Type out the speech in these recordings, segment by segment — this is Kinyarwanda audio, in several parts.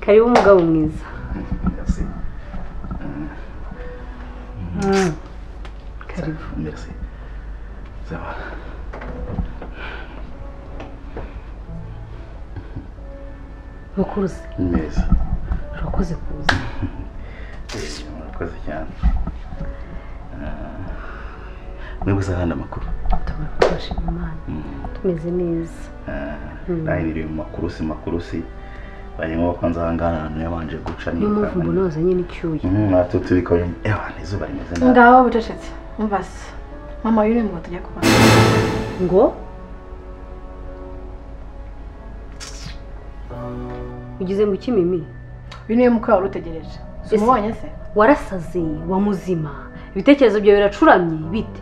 kariho umugabo mwiza Merci. Mm. Ça- karibu Merci. Ça va. mukuruzi Neza. urakoze kuza Eh, Murakoze cyane. Ah, Mwebwe uzahana amakuru. tubafashe imana tumeze neza Nawe niri mu makurusi makurusi. Barimo bakanze ahangana ahantu yabanje guca niyo mpamvu mbona nirukanka. wazanye n'icyuya Mhm, Natwe turi kubona ewana izuba rimeze nabi. ngaho bucecetse umva se mama y'uri ngo tujya kubana ngo ugize ngo iki mimi uyu niwe mukwe wari utegereje Ese- umubonye se warasaze wa muzima ibitekerezo byawe biracuramye bite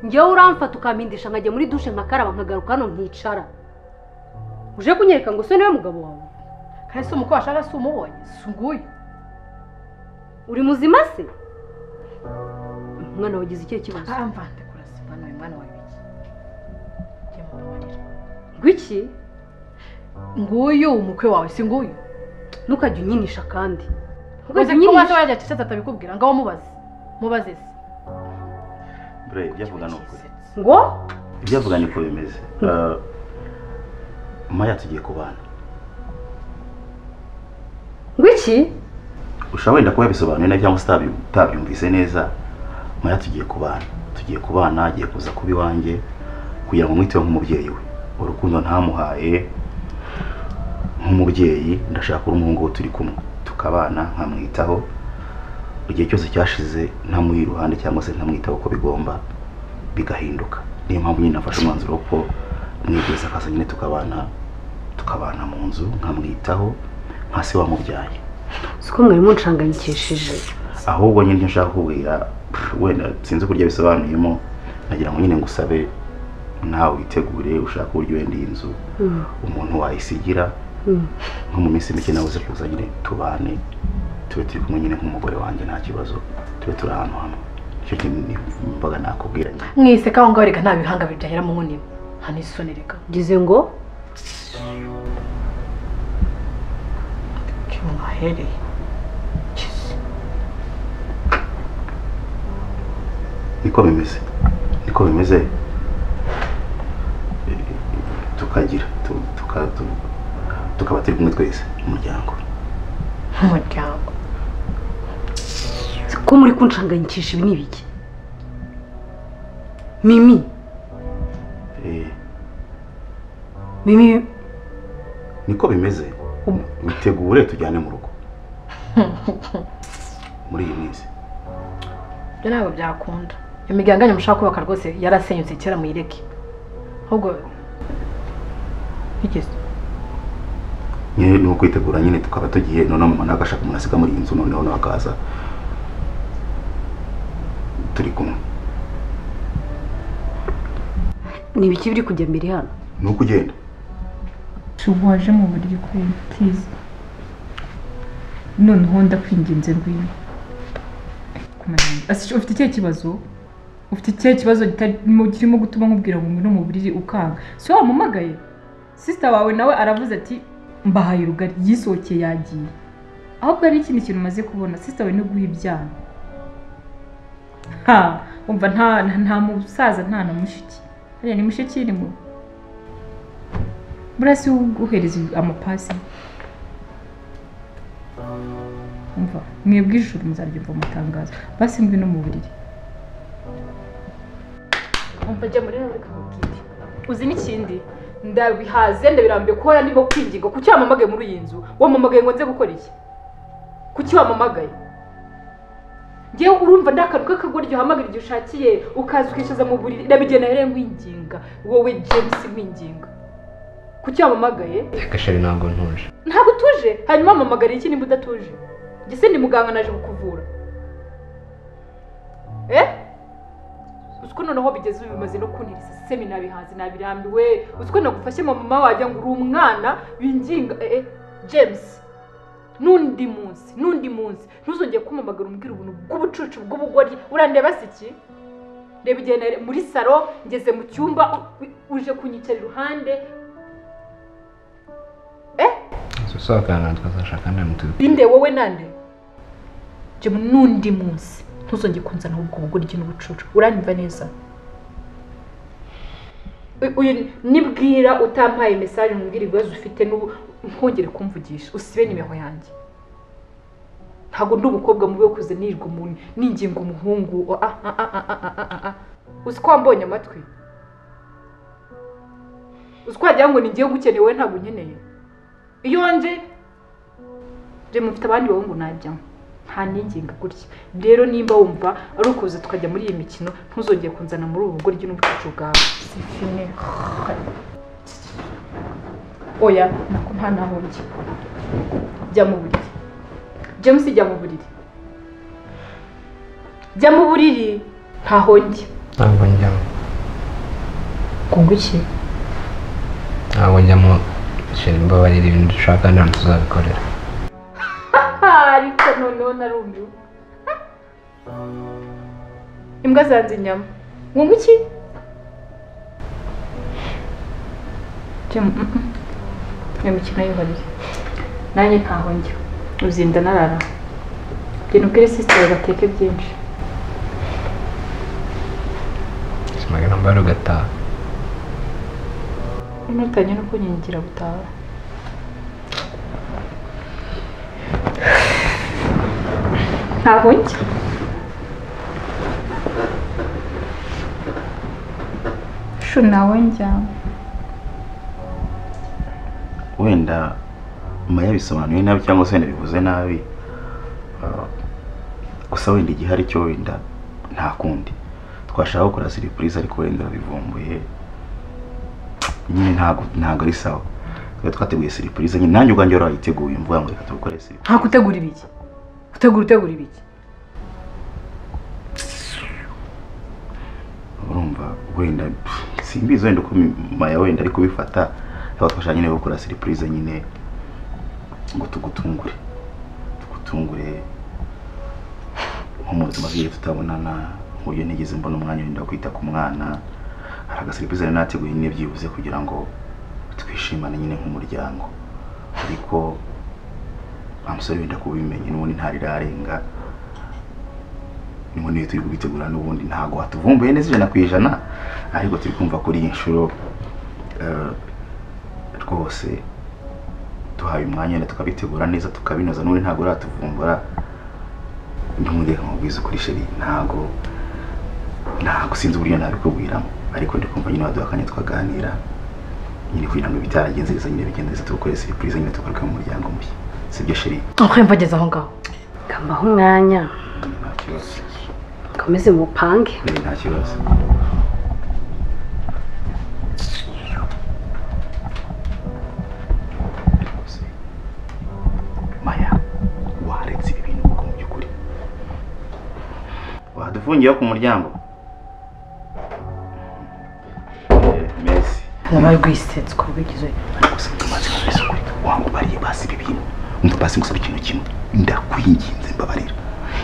njyewe uramfata ukampindisha nkajya muri dushe nkakaraba nkagaruka hano nkicara uje kunyereka ngo se niwe mugabo wawe kandi si umukwe washaka si umubonye si nguyu uri muzima se umwana wagize ikihe kibazo mpamva ndekura se mwana uyu mwana wawe iki njye mubabarira ngwiki nguyu umukwe wawe si nguyu ntukajya unyinisha kandi uzi ntukajya ko wajya unyinisha wajya cecetse atabikubwira ngaho mubaze mubaze se Bre, ibyo avuga ni ukuri. ngo Ibyo avuga niko bimeze. Ah, Mama yacu igiye kubana. ngwiki ushobora wenda kuba yabisobanuye na cyangwa se utabi- utabyumvise neza maya tugiye kubana tugiye kubana agiye kuza kuba iwanjye kugira ngo mwiteho nk'umubyeyi we urukundo ntamuhaye nk'umubyeyi ndashaka uri umuhungu we turi kumwe tukabana nkamwitaho igihe cyose cyashize ntamuha iruhande cyangwa se ntamwitaho uko bigomba bigahinduka niyo mpamvu nyine nafashe umwanzuro wo ko mwegereza akazi nyine tukabana tukabana mu nzu nkamwitaho nka se wamubyaye si ko mwari munshanganyikishije ahubwo nyine icyo nshaka kubwira wenda sinzi uburyo bisobanuyemo nagira ngo nyine ngusabe nawe witegure ushaka uburyo wenda iyi nzu Mm, umuntu wayisigira mm. nko mu minsi mike nawe uze kuza nyine tubane tube turi kumwe nyine nk'umugore wanjye nta kibazo tube turi ahantu hamwe icyo kintu mbaga nakubwira nyine mwise kaho ngaho reka nta bihanga bibyahera mu nkunima nta n'isoni reka ngize ngo kimuhahereye niko bimeze niko bimeze Eh, tukagira tu- tuka- tu- tukaba turi kumwe twese umuryango nk'umuryango ko muri kunshanganyikisha ibi ni ibiki mimi Eh, mimi niko bimeze Um. witegure tujyane mu rugo muri iyi minsi ibyo ntabwo byakunda imiryango yanyu mushaka kubaka rwose yarasenyutse kera muyireke ahubwo bigeze nyine ni ukwitegura nyine tukaba tugiye noneho mama nawe agashaka umuntu asiga muri iyi nzu noneho nawe akaza turi kumwe ni ibiki biri kujya mbere hano ni uko ugenda waje mu buryo ukwiye please noneho ndakwinginze ngwino Ase, ufite ikihe kibazo ufite ikihe kibazo gitarimo kirimo gutuma nkubwira ngo ngwino mu buriri ukanga si wowe wampamagaye sisita wawe nawe aravuze ati mbahaye urugari yisohokeye yagiye ahubwo hari ikindi kintu umaze kubona sisita wawe no guha ibyana ha umva nta nta- nta musaza nta na mushiki hariya ni mushiki irimo burasi uguhereza amapasi umva mwebwe ijuru muzaryumva mu itangazo basi mbi no mu buriri umva jya muri rero reka nkubwire uzi n'ikindi ndabihaze ndabirambiye kuhora ndimo kwinginga kuki wamamagaye muri iyi nzu wamamagaye ngo nze gukora iki kuki wamamagaye ngewe urumva nta kantu k'akagoryi uhamagara igihe ushakiye ukaza ukishyuza mu buriri ndabigena rero nkwinginga wowe james nkwinginga kuki wamamagaye gashari ntabwo ntuje ntabwo utuje hanyuma wamamagara iki niba udatuje njye se ndi muganga naje kukuvura eh uzi ko noneho bigeze ubu bimaze no kuntirisa se binabihanze nabirambiwe uzi ko nagufashe mama wajya ngo uri umwana binginga eh eh james n'undi munsi n'undi munsi ntuzongere kumamagara umbwira ubuntu bw'ubucucu bw'ubugoryi urandeba se iki reba igihe nari- muri salo ngeze mu cyumba u- u- uje kunyicara iruhande inzu tuzaganira tukazashaka nta mutu inde wowe nande jya n'undi munsi ntuzongere kunzana ubwo buguryi n'ubucuru uranyumva neza Uyu- uyu nibwira utampaye mesaje mbwira ibibazo ufite n'ubu ntongere kumvugisha usibe n'imiho yanjye ntabwo ndi umukobwa mubi wo kuza nirwa umuntu ninginga umuhungu o- ah, ah, ah, ah, ah, ah, ah. uzi ko wambonye amatwi uzi ko wagira ngo ni ngewe gukenewe ntabwo unkeneye iyo nje rero mufite abandi bahungu najyamo nta ninginga gutya rero nimba wumva ari ukuza tukajya muri iyi mikino ntuzongere kunzana muri ubu buryo n'ubucucu bwawe fini oya nako nta naho njya jya mu buriri james jya mu buriri jya mu buriri ntaho njya ntabwo njyamo kunga iki ntabwo njyamo shyira imbabarira ibintu dushaka nta mutu tuzabikorera ariko noneho narumviwe imbwa zanze inyama kunga iki jya mu mm, mm. iyo mikino y'uburiri nanjye ntaho njya uzinda narara genda ubwire sisiteri bateke byinshi simagana mbara ugataha inotanye no kunyigira gutaha ntaho njya shu nawe njya wenda mama yabisobanuye nabi cyangwa se wenda bivuze nabi ah, gusa wenda igihe ari cyo wenda nta kundi twashaka gukora siripurize ariko wenda urabivumbuye nyine ntabwo ntabwo ari sawa twari twateguye siripurize nyine nanjye ubwanjye wari wayiteguye mvuga ngo reka tubikore siripurize nta gutegura ibiki gutegura utegura ibiki urumva wenda pff, simbizi wenda uko maya wenda ari kubifata yaba twashaka nyine gukora siripurize nyine ngo tugutungure tugutungure nko mu buzima bw'igihe tutabonana mu buryo nigeze mbona umwanya wenda wo kwita ku mwana hari agasiripurize rero nateguye nyine byibuze kugira ngo twishimane nyine nk'umuryango ariko wa musore wenda kubimenye n'ubundi ntarirarenga ni niyo turi kubitegura n'ubundi ntabwo watuvumbuye neza ijana ku ijana ariko turi kumva kuri iyi nshuro eh, rwose duhaye umwanya wenda tukabitegura neza tukabinoza n'ubundi ntabwo uratuvumbura ntumureka mubwiza ukuri sheri ntabwo ntabwo sinzi uburyo nabikubwiramo ariko ndi kumva nyine waduha akanya twaganira nyine kugira ngo ibitaragenze neza nyine bigende neza tugukore siripurize nyine tugaruke mu muryango mushya sibyo sheri uhemva ageze aho ngaho kambaho umwanya nta kibazo mukomeze mupange Eh, nta kibazo maya waretse ibi bintu kuko mu by'ukuri wadufungiyeho ku muryango Eh, mesi nabaye rwisetswa bigize ariko se tumaze kubibesa ukuri wanga ubariye basi ibi bintu umva basi ngusaba ikintu kimwe ndakwinginze mbabarira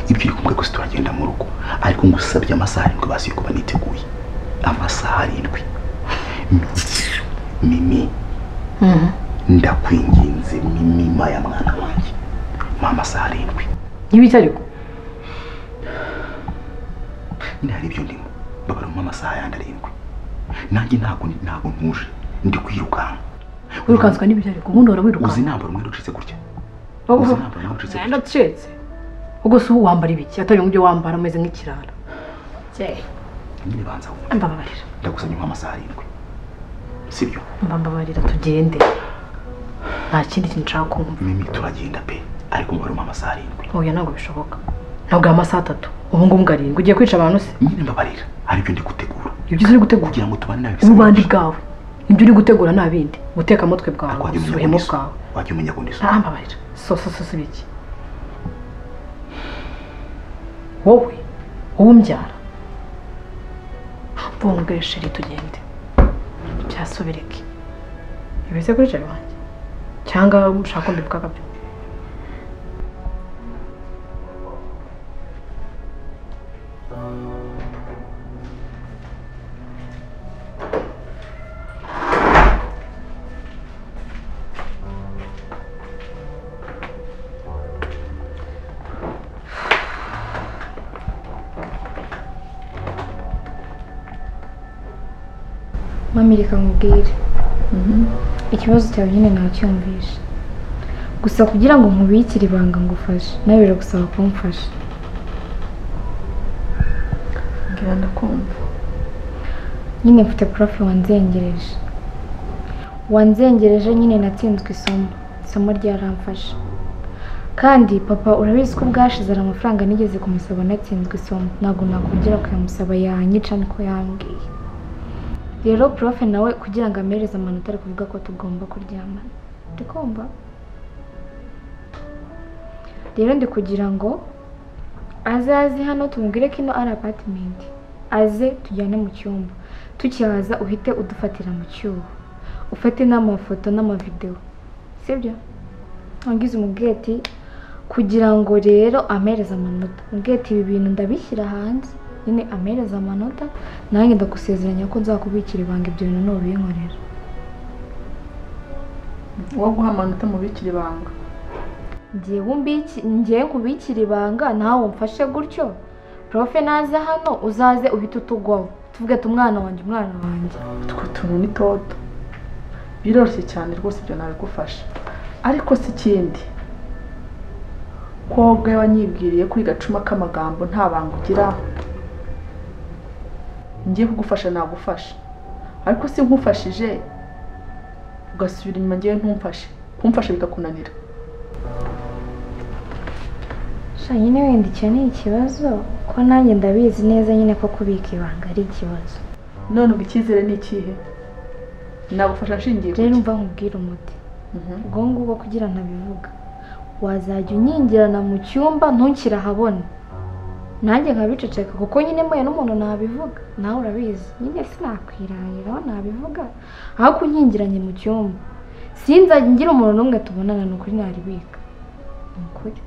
ibyo uri kumbwe gusa turagenda mu rugo ariko ngusabye amasaha arindwi basi yo kuba niteguye amasaha arindwi mimi mimi ndakwinginze mimi maya mwana wanjye mpa amasaha arindwi n'ibiki ariko nyine hari ibyo ndimo babara mu amasaha yandi arindwi nanjye ntabwo ntabwo ntuje ndi kwirukanka wirukanswa n'ibiki ariko ubundi uhora uzi wirukansa nambara umwenda ucitse gutya Oh, uzi oh. nambara umwenda ucitse gutya nenda acetse ubwo se ubu wambara ibiki atari ibyo wambara umeze nk'ikirara nyine banza wumve mbabarira ndagusabye nk'amasaha arindwi sibyo mbabarira tugende nta kindi kintu nshaka kumva mimi turagenda pe ariko umubare umpa amasaha arindwi oya ntabwo bishoboka ntabwo aya amasaha atatu ubu ngubu ngo arindwi ugiye kwica abantu se nyine mbabarira hari ibyo ndi gutegura ibyo uri gutegura kugira ngo tubane nawe ububandi bwawe ibyo uri gutegura nta bindi guteka mutwe bwawe wajya umenya ubuhemu kundi bwawe wajya umenya kundi nta mbabarira so so so si ibiki wowe wowe umbyara mvunge sheri tugende byasubireke ibize kuri jari wanjye cyangwa ushaka mbivugaga byo mami reka nkubwire ikibazo cyawe nyine nacyumvishe gusa kugira ngo nkubikire ibanga ngufashe nawe biragusaba kumfasha mbwira ndakumva nyine mfite porofe wanzengereje wanzengereje nyine natsinzwe isomo isomo ryaramfashe kandi papa urabizi ko ubwashize hari amafaranga nigeze kumusaba natsinzwe isomo ntabwo nakongera kuyamusaba yanyica niko yambwiye rero porofe nawe kugira ngo amereze amanota ari kuvuga ko tugomba kuryamana ndikumva rero ndi kugira ngo azaze hano tumubwire ko ino ari apatimenti aze tujyane mu cyumba tukihaza uhite udufatira mu cyuho ufate n'amafoto n'amavidewo sibyo wangize umubweti kugira ngo rero amereze amanota umubweti ibi bintu ndabishyira hanze nyine amereze amanota nanjye ndagusezeranya ko nzakubikira ibanga ibyo bintu ntubinkorera uwo guha amanota mubikira ibanga ngewe mbiki ngewe nkubikira ibanga nawe umfashe gutyo profe naza hano uzaze uhite utugwaho tuvuge ati umwana wanjye umwana wanjye utwo tuntu ni toto biroroshye cyane rwose ibyo nabigufasha ariko si ikindi ko wowe ubwawe wanyibwiriye kuri gacuma k'amagambo nta banga ugira ngiye kugufasha nagufasha ariko si nkufashije ugasubira inyuma ngewe ntumfashe kumfasha bikakunanira sha nyine wenda icyo ni ikibazo ko nanjye ndabizi neza nyine ko kubika ibanga ari ikibazo none ubu icyizere ni ikihe nagufasha nshingiye ku rero ki? mva nkubwire umuti Mhm. ubwo ngubwo kugira ntabivuga wazajya unyingirana mu cyumba ntukire ahabona nanjye nkabiceceka kuko nyine mbuye n'umuntu nabivuga nawe urabizi nyine sinakwirahira aho nabivuga aho kunyingiranye mu cyumba sinzajya ngira umuntu n'umwe tubonana ni ukuri naribika ni ukuri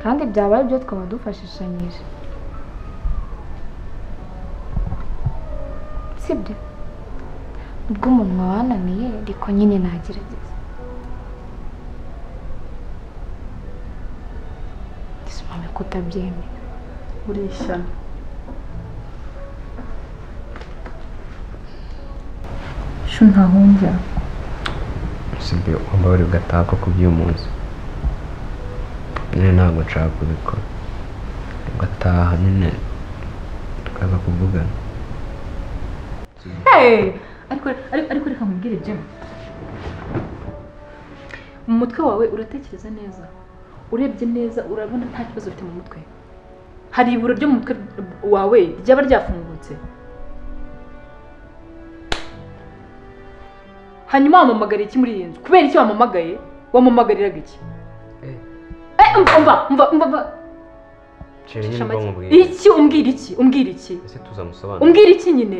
kandi byabaye ibyo twaba dufashishanyije sibyo ubwo umuntu wananiye ariko nyine nagerageza gisumame kutabyemera uri ishyano shu ntahungira usibye ugomba buri gutaha ko kubyumuza nyine ntabwo nshaka kubikora ugataha nyine tukaza kuvugana Hey! ariko ariko ariko reka nkubwire jemu mu mutwe wawe uratekereza neza urebye neza urabona nta kibazo ufite mu mutwe hari iburo ryo mu mutwe wawe ryaba ryafungutse hanyuma wamamagariye iki muri iyi nzu kubera iki wamamagaye wamamagariraga iki Eh. Eh, umva umva umva umva umva nshyira Cisha nyine make. ubwonko bwiwe iki umbwira iki umbwira iki ese tuzamusobanurira umbwira iki nyine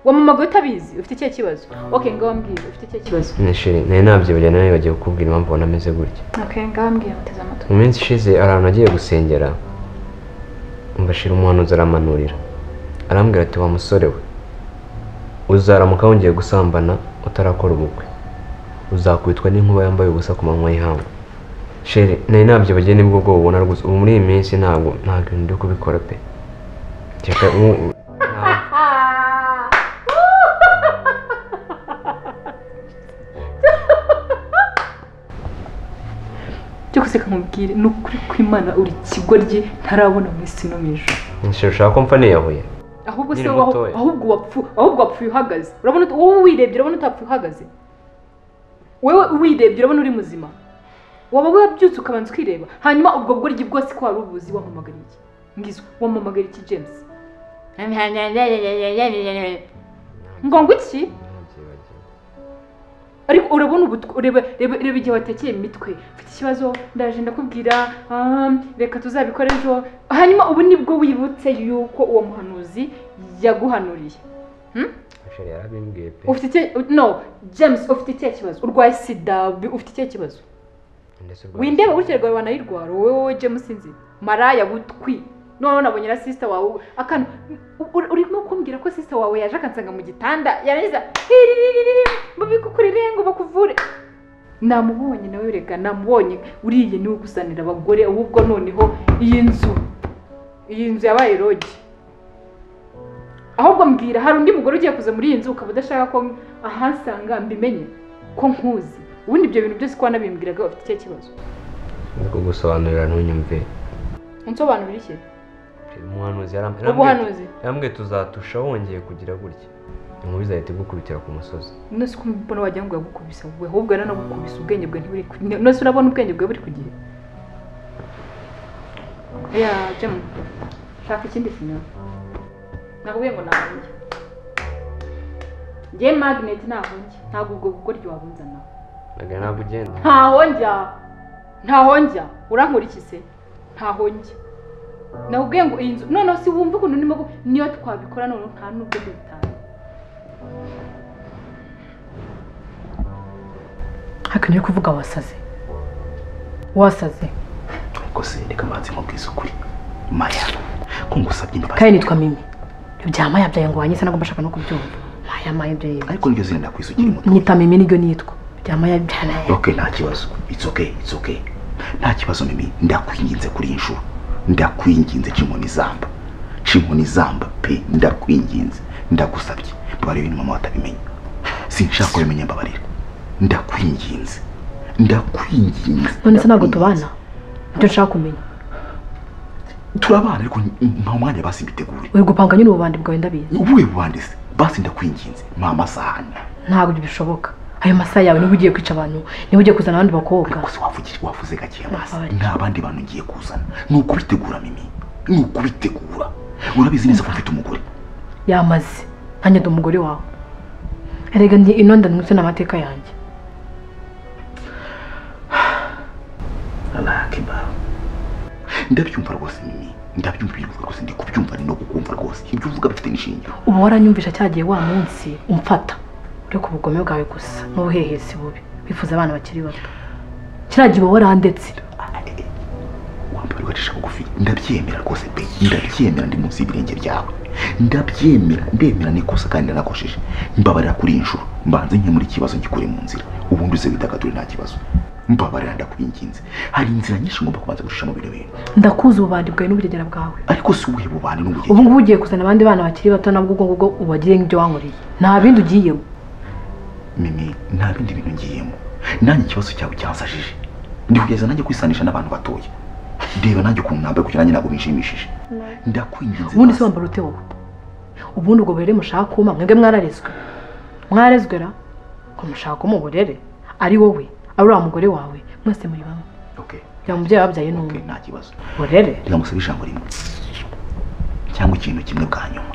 wamamagaye utabizi ufite ikihe kibazo ok ngaho wambwira ufite ikihe kibazo nishiri nari nabyibuye nawe bagiye kukubwira impamvu ubona ameze gutya ok ngaho wambwira muteze amatwi mu minsi ishize hari ahantu agiye gusengera mbashira umuhanuzi aramanurira arambwira ati wa musore we uzaramuka wongeye gusambana utarakora ubukwe uzakubitwa n'inkuba yambaye ubusa ku manywa y'ihangu shere nari nabyibagiwe nibwo bwo ubona rwose ubu muri iyi minsi ntabwo nta bintu byo kubikora pe Reka, u- u- ntabwo. byo guseka nkubwire ni ukuri kw'imana uri kigoryi ntarabona mu isi no mu ijoro Shere, ushaka ko mfa niyahuye ahubwo se Nkiri wowe mutoya. aho- ahubwo wapfu- ahubwo wapfuye uhagaze urabona ut- wowe wirebye urabona utapfuye uhagaze wewe wirebye urabona uri muzima waba wabyutse ukabanza ukireba hanyuma ubwo bworyi bwose ko wari ubuzi wamamagara iki ngizwe wamamagara iki james ngo ngo iki ariko urabona ubu ureba reba reba igihe watekeye mu mitwe ufite ikibazo ndaje ndakubwira ah, reka tuzabikora ejo hanyuma ubu nibwo wibutse yuko uwo muhanuzi yaguhanuriye Shere, yarabimbwiye pe ufite ikihe no james ufite ikihe kibazo urwaye sida bi- ufite ikihe kibazo Ndetse urwaye windeba sida. gutya rwawe wanayirwara wowe wowe james sinzi maraya butwi noneho nabonye na sisita wawe akantu u- u- urimo kumbwira ko sisita wawe yaje akansanga mu gitanda yarangiza hiririri mubikukurire ngo bakuvure namubonye nawe reka namubonye uriye niwe gusanira abagore ahubwo noneho iyi nzu iyi nzu yabaye rogi ahubwo mbwira hari undi mugore ugiye kuza muri iyi nzu ukaba udashaka ko ahansanga mbimenye ko nkuzi ubundi ibyo bintu byose ko wanabimbwiraga bafite icyo kibazo ndi kugusobanurira ntunyumve unsobanurira iki umuhanuzi yarambwira ubuhanuzi yarambwiye tuzatusha wongeye kugira gutya inkubi izahita igukubitira ku musozi nose ko mbona wagira ngo yagukubise wowe ahubwo yanagukubise ubwenge bwe ntiburi ku gihe nose urabona ubwenge bwe buri ku gihe ya jemu shaka ikindi kinyobwa nakubwiye ngo nahunge ngewe magineti nahunge ntabwo ubwo bugoryi wabunzana ntabwo ntabwo ugenda ntaho njya ntaho njya urankurikize ntaho njya nakubwiye ngo iyi nzu noneho si wumva ukuntu ndimo gu- niyo twabikora noneho nta n'ubwo dutaha hakaneye kuvuga wasaze wasaze ariko se reka manzi nkubwize ukuri maya ko ngusabye imbabazi kandi nitwa mimi ibya maya byawe ngo wanyise nagomba ashaka no kubyumva maya maya ibyo yibye ariko niryo zina ndakwizukira umuti nyita mimi nibyo nitwa ibya maya bya maya ok nta kibazo it's okay it's okay nta kibazo mimi ndakwinginze kuri iyi nshuro ndakwinginze ca inkoni izamba ca inkoni izamba pe ndakwinginze ndagusabye mbabarira ibintu mama watabimenya sinshaka kubimenya mbabarira ndakwinginze ndakwinginze none se ntabwo ndakwinginze. tubana ibyo nshaka kumenya turabana ariko nta mwanya basi mbitegure uri gupanga nyine ububandi bwawe ndabizi ubuhe bubandise basi ndakwinginze mpa amasahani ntabwo ibyo bishoboka ayo masaha yawe niba ugiye kwica abantu niba ugiye kuzana abandi bakobwa ariko se wavugije wavuze gake amazi Mbabarira. nta bandi bantu ngiye kuzana ni ukubitegura mimi ni ukubitegura urabizi neza ko mfite umugore yamaze nanjye ndi umugore wawe erega ndi inonda ndetse n'amateka yanjye alakiba ndabyumva rwose mimi ndabyumva ibintu uvuga rwose ndi kubyumva ni no kukumva rwose ibyo uvuga bifite n'ishingiro uba waranyumvisha cyagiye wa munsi umfata ureka ubugome bwawe gusa n'ubuhehesi bubi wifuza abana bakiri bato kiriya gihe uba warandetse wambaye ugacisha bugufi ndabyemera rwose pe ndabyemera ndi munsi y'ibirenge byawe ndabyemera ndemera n'ikosa kandi nanakojeje mbabarira kuri iyi nshuro mbanze nke muri kibazo ngikure mu nzira ubundi uze widagadure nta kibazo mbabarira ndakwinginze hari inzira nyinshi ngomba kubanza gucisha mu bino bintu ndakuzi ububandi bwawe n'uburegera bwawe ariko si ubuhe bubani n'ubugenge ubu ngubu ugiye kuzana abandi bana bakiri bato nabwo ubwo ngubwo ubagire nk'ibyo wankoreye nta bindi ugiyemo mimi nta bindi bintu ngiyemo nanjye ikibazo cyawe cyansajije ndi kugeza nanjye kwisanisha n'abantu batoya reba nanjye ukuntu nambaye kugira nanjye ntabwo binshimishije ndakwinginze ubundi se basi. wambara ute wowe ubundi ubwo burere mushaka kuma mwebwe mwararezwe mwararezwe ra ko mushaka kuma uburere ari wowe ari uriya mugore wawe mwese muri bamwe okay kugira ngo umubyeyi wabyaye okay n'umwe nta kibazo burere reka musabe ijambo rimwe cyangwa ikintu kimwe bwa nyuma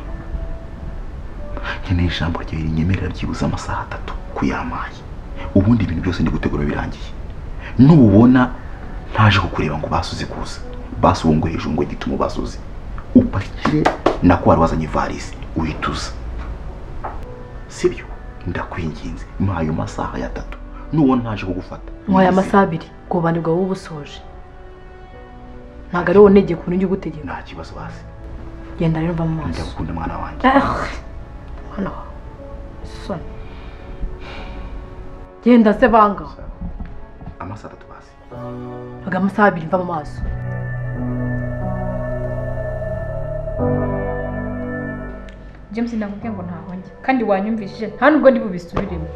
nkeneye ijambo ryawe rinyemerera byibuze amasaha atatu ku yamaye ubundi ibintu byose ndi gutegura birangiye nububona ntaje kukureba ngo basuze kuza basi uwo ngo hejuru ngo gitumo basuze upakire nako wari wazanye ivarisi uhituza sibyo ndakwinginze muri ayo masaha y'atatu nubona ntaje kugufata mwaya amasaha abiri ubwo bubandi bwawe uba busoje ntabwo ari wowe unegeye ku buryo ugutegeka nta kibazo basi genda rero mva mu maso ndagukunda mwana wanjye Ah, mwana wawe soni genda se banga amasaha atatu basi aga amasaha abiri mva mu maso james nakubwiye ngo ntahonge kandi wanyumvishije nta nubwo ndi bubisubiremo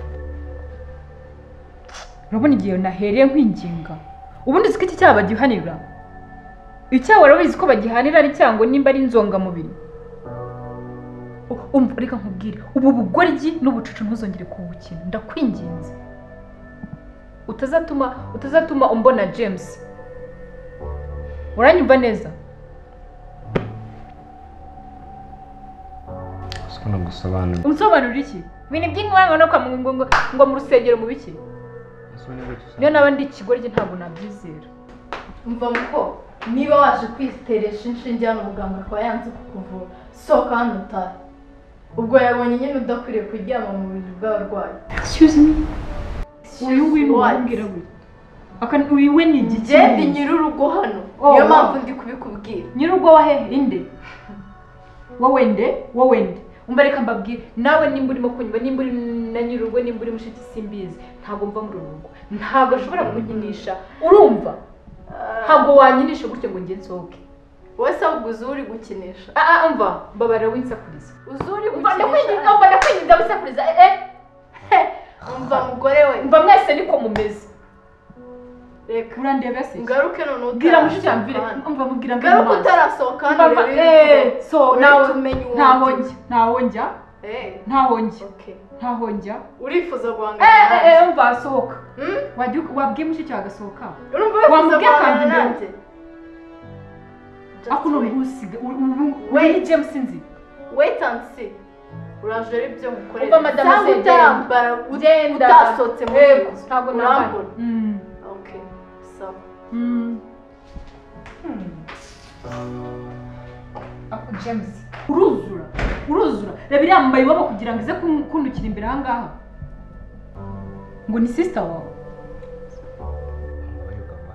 urabona igihe nahereye nkwinginga ubundi uzi ko iki cyaha bagihanira icyaha urabizi ko bagihanira ari cyango nimba ari inzongamubiri U- umva reka nkubwire ubu bugoryi n'ubucucu ntuzongere kuwukina ndakwinginze utazatuma utazatuma umbona james uranyumva neza siko nagusobanurira unsobanurira iki ibintu by'inkwanga no kwa ngo ngo- ngo mu rusengero mu biki niyo naba ndi ikigoryi ntabwo nabyizera mva muko niba waje kwiteresha inshinge hano muganga akaba yanze kukuvura sohoka hano utahe ubwo yabonye nyine udakwiriye kuryama mu buriri bw'abarwayi uyu nguyu ni What? uwambwirabura uyu we ni njye ndi igikindi nyir'urugo hano Oh, niyo wow. mpamvu ndi kubikubwira nyir'ubwo wa hehe inde wowe nde wowe nde umva reka mbabwire nawe nimba urimo kunywa nimba uri na nyir'urugo nimba uri mushiki simbizi ntabwo mva muri uru rugo ntabwo ashobora kunkinisha urumva ntabwo wanyinisha gutyo ngo nge nsohoke wowe se ahubwo uzi uri gukinisha aha mva mbabarira winsakuriza uzi uri Umva gukinisha ndakwinginga mva ndakwinginga wisakuriza eh, eh umva mugore we mva mwese niko mumeze reka urandeba se ngaruke none bwira mushiki yanjye mvire mva mubwira mvire ngaruke amaso utarasohoka hano Mva- urebe eh, yuko so urahita nawe umenya uwo ntaho ndi. njya ntaho njya Eh, ntaho njya okay. ntaho njya urifuza guhangana eh eh, nanjye eh mva sohoka Hmm? wajya wabwiye mushiki wawe agasohoka urumva wifuza wamubwira guhangana akamva nanjye Just ariko ni wait. urusiga weyi james nzi wait and see uraje ari byo mukorera Umva madame cyangwa Zedeni. utarambara Genda. utasohotse mu Yego, nzu. ntabwo nambara. urambura Mm. okay sawa Mm. Ako James uruzura uruzura reba iriya mbaye iwabo kugira ngo ize kun- kundukira imbere aha ngaha ngo ni sisita wawe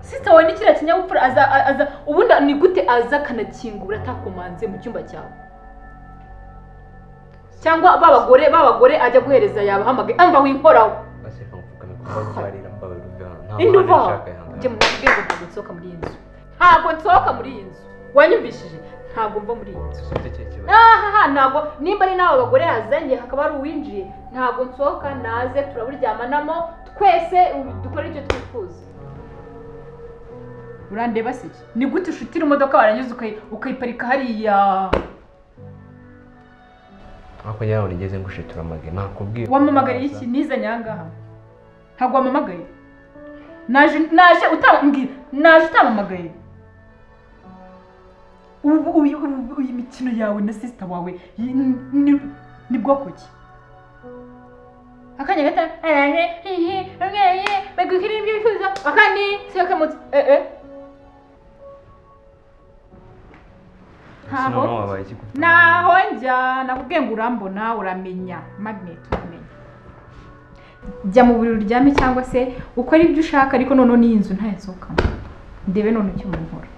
sisita wawe ni kiriya kinyabupfura aza a- aza ubundi ni gute aza akanakingura atakomanze mu cyumba cyawe cyangwa ba bagore ba bagore ajya guhereza yabahamagaye amva winkoraho basi reka mupfukame kuko mbarira mbawe ruve hano nta indi mahane uva nshaka yanga njye mu bwenge ntabwo nsohoka muri iyi nzu ntabwo nsohoka muri iyi nzu wanyumvishije ntabwo mva muri iyi nzu dusubize icyo kibazo ahaha ntabwo nimba ari n'abo bagore yazanye hakaba hari uwinjiye ntabwo nsohoka naze turaburyamanamo twese u- dukore icyo twifuza urandeba se ni gute ushutira imodoka warangiza ukayi- ukayiparika hariya ariko njye ntabwo nigeze ngushitura amage nakubwiye wamamagariye iki nizanye aha ngaha ntabwo wamamagaye naje naje utamubwira naje utamamagaye ubu uyu ubu- uyu mikino yawe na sisita wawe yi- ni- ni- ni bwoko ki akanya gato arane hihi umweye bagukira ibyo wifuza akandi siyokamutse eh eh sinone wabaye iki gufite naho njya nakubwiye ngo urambona uramenya magnet uramenya jya mu buriri uryame cyangwa se ukore ibyo ushaka ariko noneho n'iyi nzu ntayasohokamo ndebe none icyo mubikora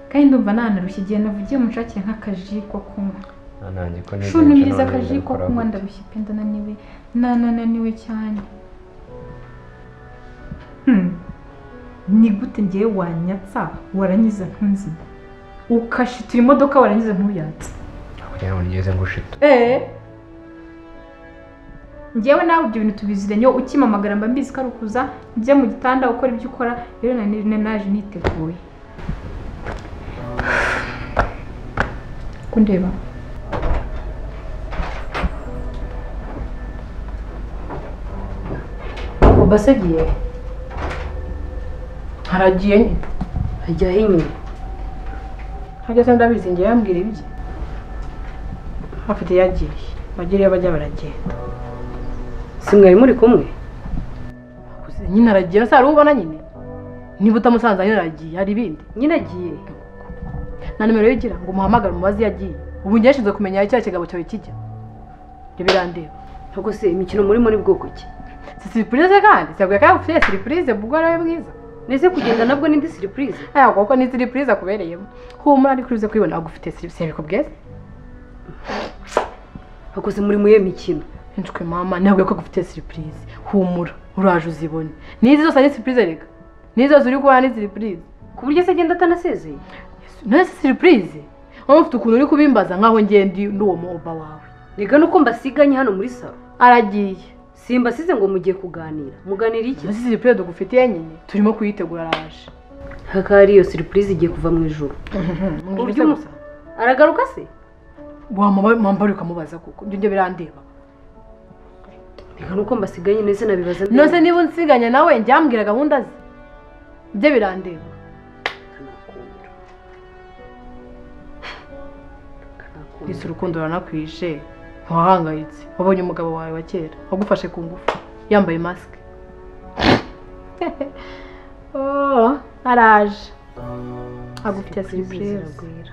kandi ndumva nanarushye igihe navugiye munshakire nk'akaji ko kunywa nta nanjye ko nigeze shunumiriza nshaka akaji ko ndabikora kunywa gute? ndarushye pe ndananiwe nananiwe cyane Hmm. ni gute ngewe wanyatsa warangiza ntunzira ukashitura imodoka warangiza ntuyatse ntabwo njye ntabwo nigeze ngushita eee ngewe nawe ibyo bintu tubiziranye ukimamagara mba mbizi ko ari ukuza njya mu gitanda ukora ibyo ukora rero na none naje niteguye kundeba oba se agiye haragiye nyine ajyaho inyuma ntageze ndabizi ngewe yambwira ibye afite yagiriye bagera iyo bajya baragenda si mwari muri kumwe nyine aragiye se hari ubona nyine niba utamusanze nyine aragiye hari ibindi nyine agiye na nimero ye igira ngo umuhamagare umubaze iyo agiye ubu njye nshinzwe kumenya aho icyo kigambo cyawe kijya ibyo birandeba ntabwo se imikino muri muri bwoko ki si siripurize kandi cyagwe kandi ufite siripurize bugore we bwiza nese kugenda nabwo n'indi siripurize aya kuko ni siripurize akubereyemo humura ariko uze kwibona agufite siripurize bikubwize ntabwo se muri muye mikino nshwe mama ntabwo ko agufite siripurize humura uraje uzibone n'izi zose ari siripurize reka n'izi zose uri kubona ni siripurize ku buryo se agenda atanasezeye none se siripurize wowe ufite ukuntu uri kubimbaza nk'aho ngendi n'uwo muba wawe rega nuko mbasiganye hano muri salo aragiye simbasize ngo mugiye kuganira muganira iki iyo siripurize dugufitiye nyine turimo kuyitegura araje hakaba ari iyo siripurize igiye kuva mu ijoro uburyo Uburyo- gusa aragaruka se wamwambara ukamubaza kuko ibyo ngibyo birandeba reka nuko mbasiganye nese nabibaza mbere. none se niba unsiganya nawe njyambwira gahunda ze ibyo birandeba Kanakumira. Kanakumira. ese urukundo ruranakwishe ntiwahangayitse wabonye umugabo wawe wa kera wagufashe ku ngufu yambaye masike Oh, araje agufitiye Siripurize siripurize ziragwira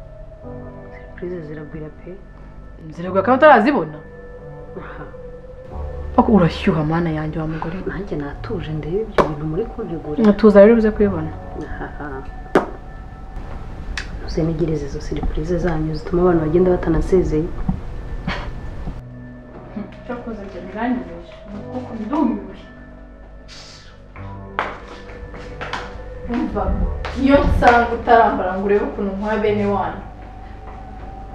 siripurize ziragwira pe ziragwa kandi utarazibona aha Ariko urashyuha mana yanjye wa mugore we nanjye natuje ndebe ibyo bintu muri kuntegurira nkatuza rero uze kubibona aha muzenigirize izo siripurize zanyu zituma abantu bagenda batanasezeye cyakoze ibyo biranyobesha ni uko ndumiwe mvamo iyo nsanga utarambara ngo urebe ukuntu nkwa bene wanyu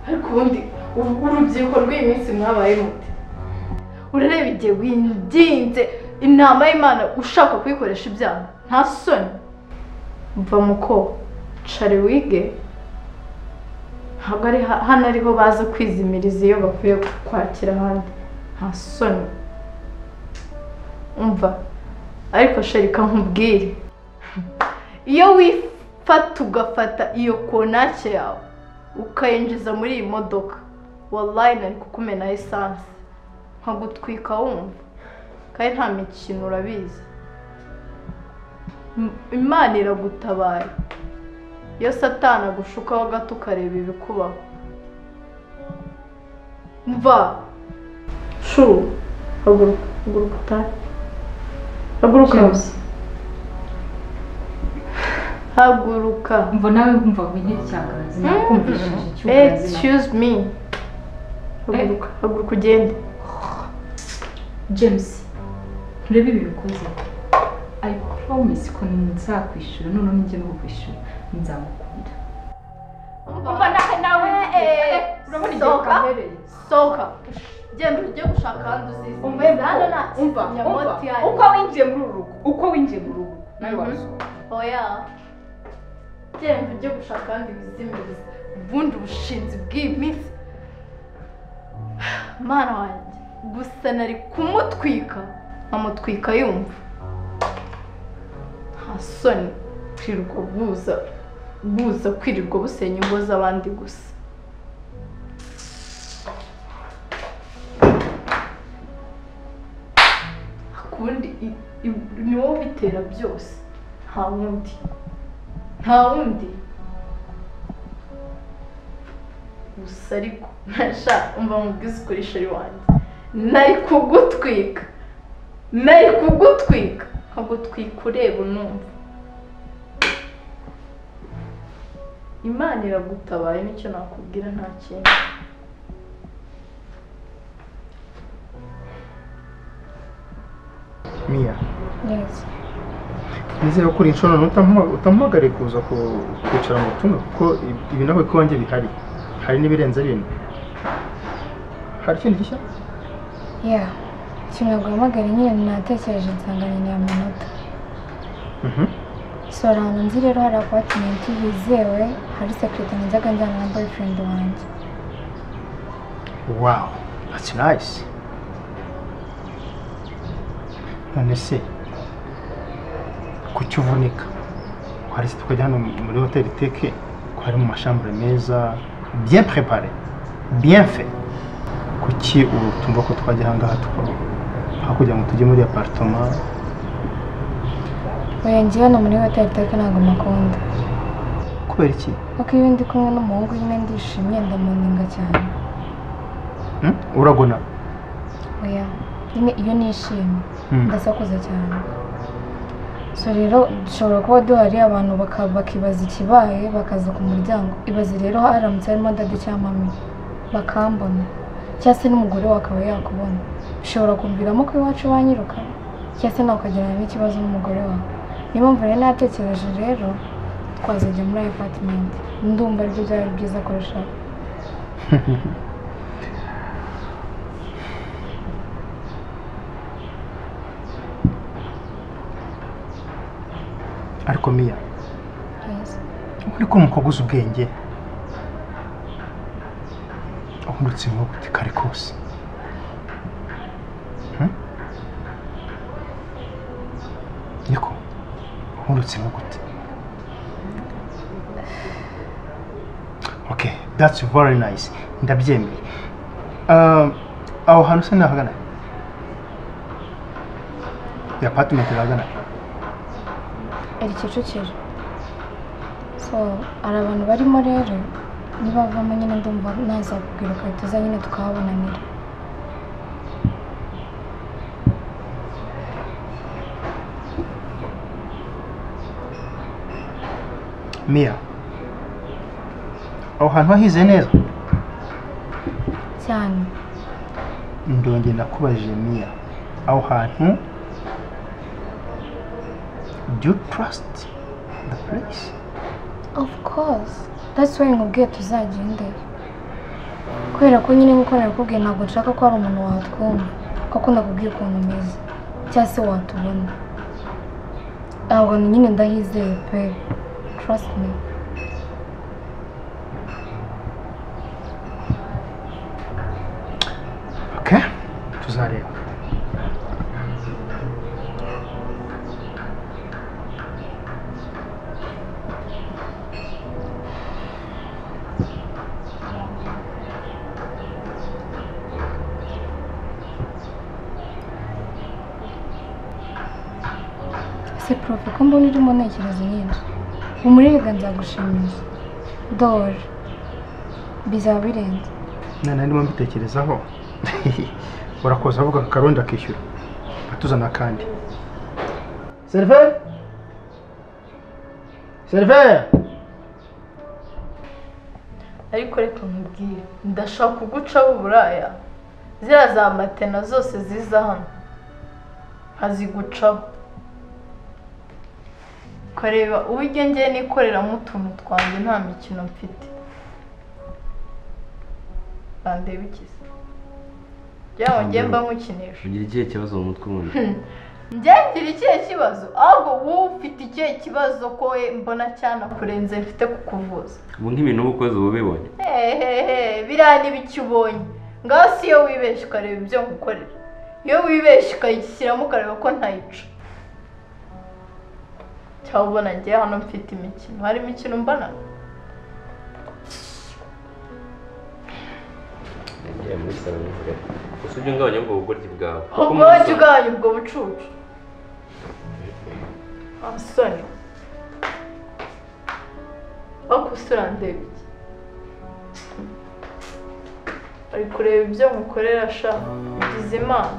ariko ubundi uru- urubyiruko rw'iyi minsi mwabaye mute urareba igihe winginze intama y'imana ushaka kuyikoresha ibyaha nta soni mva muko cari wige ntabwo ari ha- hano ariho baza kwizimiriza iyo bakwiye kwakira ahandi nta soni umva ariko sherika nkubwire iyo wifata ugafata iyo konake yawe ukayinjiza muri iyi modoka wallahi nari kukumenaho esanse nkagutwika wumva kandi nta mikino urabizi M- imana iragutabaye iyo satana agushukaho gato ukareba ibikubaho mva shu haguruka haguruka utahe haguruka haguruka mva nawe wumva wige icyakazi nakumvishije icyukazi excuse me haguruka haguruka ugende james nturebe ibintu ukoze i promise ko nzakwishyura noneho nijya no kukwishyura nzagukunda umva nawe nawe urabona igihe ukambereye sohoka genda ujye gushaka ahandi uzizi Umva, hano nta umva umva nyamoti yayo uko winjiye muri uru rugo uko winjiye muri uru rugo nawe Mhm. warusohoka oya genda ujye gushaka ahandi wizimiriza ubundi ubushinzi bw'iyi minsi mwana wanjye gusa nari kumutwika nkamutwika yumva nta soni kwirirwa buza buza kwirirwa busenya ingo z'abandi gusa akundi i- i- ni wowe ubitera byose nta wundi nta wundi gusa ariko ntashaka umva mubwize ukuri sheri wanjye nari kugutwika nari kugutwika nkagutwika ureba unumva imana iragutabaye nicyo nakubwira nta kindi miya neza nizere ko uri inshuro utamuhamagariye kuza ku- kwicara ngo tunywe kuko ibi- ibi nawe ko wanjye bihari hari n'ibirenze bino hari ikindi gishya ya kimwe guhamagara nyine natekereje nsanganyiriye amanota Mhm. sora ahantu nzi rero hari apatimenti yizewe hari sekirite najyaga njyana na boyfriend wanjye wow that's nice none se kuki uvunika hari se tukajya hano muri hoteli teke ko hari mu mashambure meza bien préparé bien fait kuki ubu tumva ko twajya ahangaha tukaba hakurya ngo tujye muri apartment oya njye hano muri hoteli teke ntabwo makunda kubera iki kuko iyo ndi kumwe n'umuhungu nyine ndishimye ndamuninga cyane Hmm? uragona oya nyine iyo nishimye Hmm. ndasakuza cyane so rero dushobora kuba duhari abantu baka- bakibaza ikibaye bakaza ku muryango ibaze rero haramutse harimo dadi cyangwa mami bakambona cyangwa se n'umugore we akaba yakubona bishobora kumviramo ko iwacu banyiruka cyangwa se nawe ukagirana n'ikibazo n'umugore wawe niyo mpamvu rero natekereje rero twazajya muri ayo patimenti ndumva aribyo byaba ari byiza kurushaho ariko miya Yes. uri ko umukobwa uzi ubwenge ahundutse inkoko uti kare kose Hmm? niko ahundutse inkoko uti ok that's very nice ndabyemeye Ah, aho hantu se nahagana ya apartment irahagana iri kicukiro so hari abantu barimo rero nibavamo nyine ndumva nazakubwira ukahita uza nyine tukahabonanira miya aho hantu wahize neza cyane ndongera nakubajije miya aho hantu do you trust the purayisi of course that's why nkubwiye tuzagendeyo kubera ko nyine nk'uko nabikubwiye ntabwo nshaka ko hari umuntu watwumva kuko ndakubwira ukuntu umeze cyangwa se watubona ntabwo nyine ndahizeye pe trust me oke tuzareba ese profe ko mbona urimo ntekereza nyinshi umuririga nzagushimisha dore bizaba birenze nana ndimo mbitekerezaho urakoze avuga akarundi akishyura atuzana akandi seriveri seriveri ariko reka nkubwire ndashaka kugucaho uburaya ziriya za matena zose ziza hano azigucaho ukareba uburyo ngiye nikoreramo utuntu twanjye nta mikino mfite bandeba ikiza byaba ngiye mba nkukinisha ugira ikihe kibazo mu mutwe ubundi njyagira ikihe kibazo ahubwo wowe ufite ikihe kibazo ko we mbona cyanakurenze mfite kukuvuza ubu nk'ibintu uba ukoze uba ubibonye hehehe biriya n'ibiki ubonye ngaho si iyo wibeshye ukareba ibyo ngukorera iyo wibeshye ukayishyiramo ukareba ko ntayica cyangwa ubona ngewe hano mfite imikino hari imikino mbona yagiye muri salo nijoro gusa ujye ungabanya ubwo bugoryi bwawe Kuko muri ubwonge salo- bwanyu ubwo bucucu asoni wakusura ndeba iki ari kureba ibyo mukorera sha ugize imana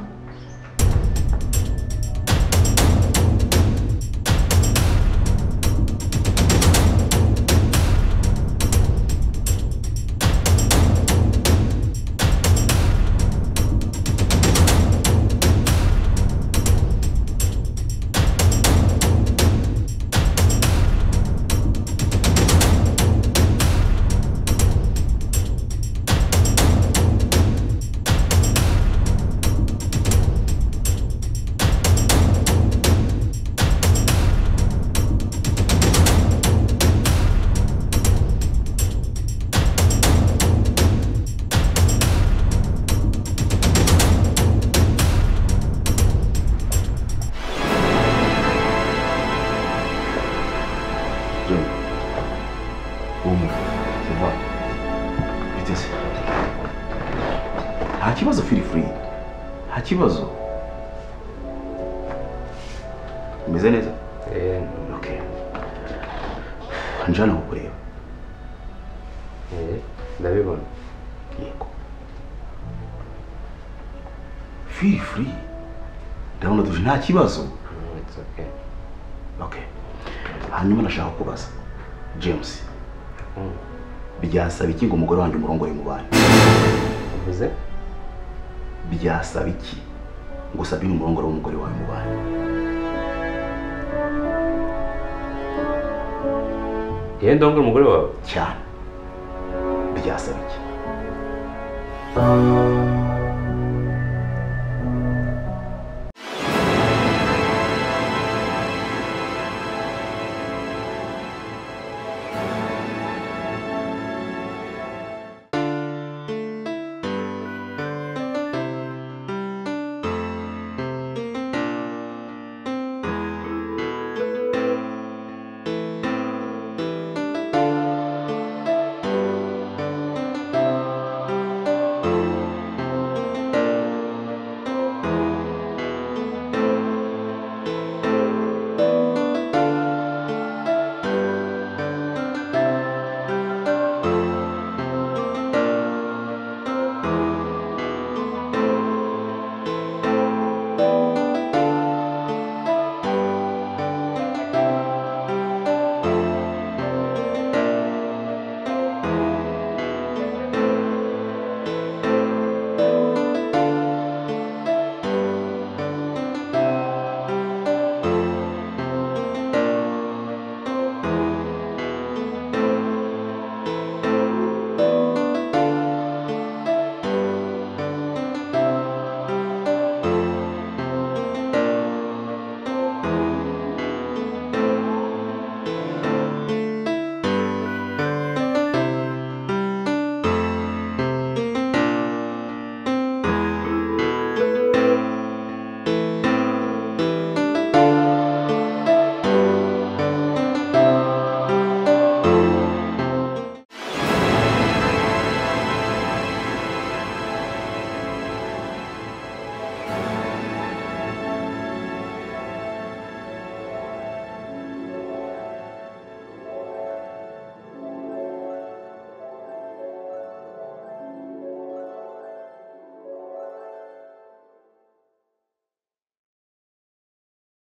John. Omo, ça va? Vitesse. Nta kibazo feel free. Nta kibazo. Umeze neza? Eh, Okay. Njana kukureba. eh, ndabibona Yego. Feel free. Ndabona tuje nta kibazo. Mm, it's okay Okay. Hanyuma nashaka kubaza. James, Mm, byasaba iki ngo umugore wanjye umurongore mu bantu? uvuze byasaba iki ngo usabire umurongoro w'umugore wawe mu bantu yewe ndongora umugore wawe cyane byasaba iki